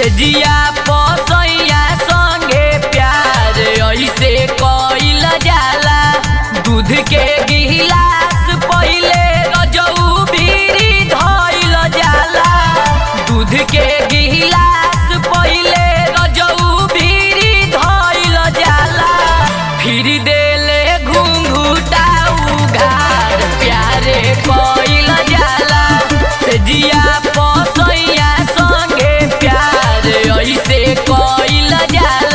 से जिया पसैया संगे प्यार ऐसे कइल जाला दूध के गिलास पहिले रजऊ भीरी धइल जाला दूध के गिलास पहिले रजऊ भीरी धइल जाला फिर देले घुंघुटा उघार प्यारे कइल जाला से जिया पसैया संगे प्यार ऐसे कइल जाला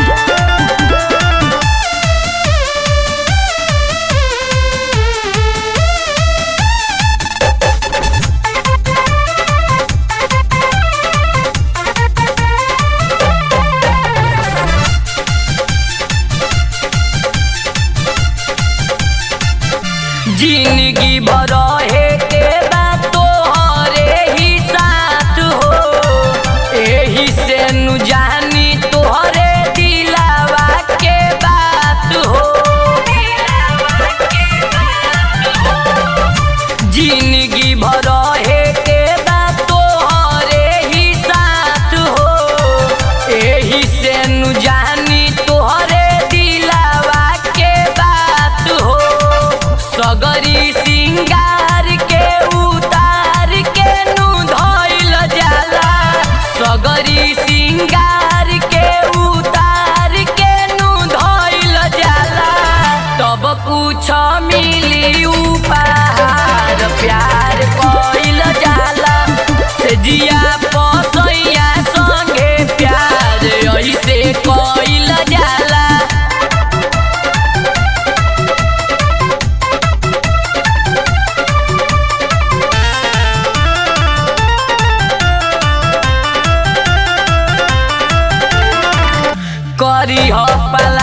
जिंदगी भर है के बात तोहरे ही साथ हो एही से नु जानी तोहरे दिलावा के बात हो जिंदगी भर है के बात तोहरे ही साथ हो एही से नु जानी तोहरे दिलावा के बात हो सगरी सिंगार के उतार के नु धइल जाला सगरी सिंगार के उतार के नु धइल जाला तब कुछ मिली उपहार प्यार कइल जाला से जिया पसैया संगे प्यार ऐसे कइल जाला करी हो पल